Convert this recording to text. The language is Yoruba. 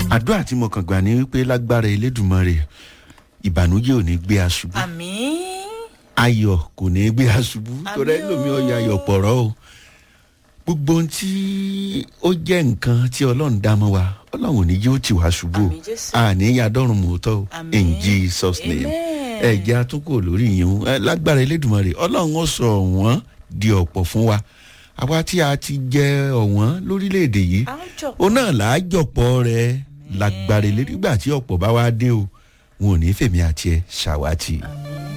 àdúrà tí mo kàn gbà ní wípé lágbára elédùnmọ́rè ìbànújẹ́ ò ní gbé aṣubú àmì ayọ̀ kò ní gbé aṣubú torí Àmín o. ẹlòmíì ọ̀yà ayọ̀ pọ̀rọ̀ o gbogbo ohun tí ó jẹ́ nǹkan tí ọlọ́run dá mọ́ wa ọlọ́run ò ní yóò tì wá ṣubú o Àmín Jésù. àní yadọ́run mòótọ́ o Àmín. in jesus name Amen. ẹ̀jẹ̀ atúnkò lórí yìí ẹ, lágbára elédùnmọ́rè ọlọ́run ó sọ ọ̀wọ́n di ọ̀pọ̀ fún wa àwa tí a ti jẹ ọ̀wọ́n lórílẹ̀‐èdè yìí à ń jọ òun náà là á jọ̀pọ̀ rẹ̀ lágbára elédùgbà tí ọ̀pọ̀ bá wá dé o wọn ò ní fèmí àti ẹ̀ ṣàwátì. àmì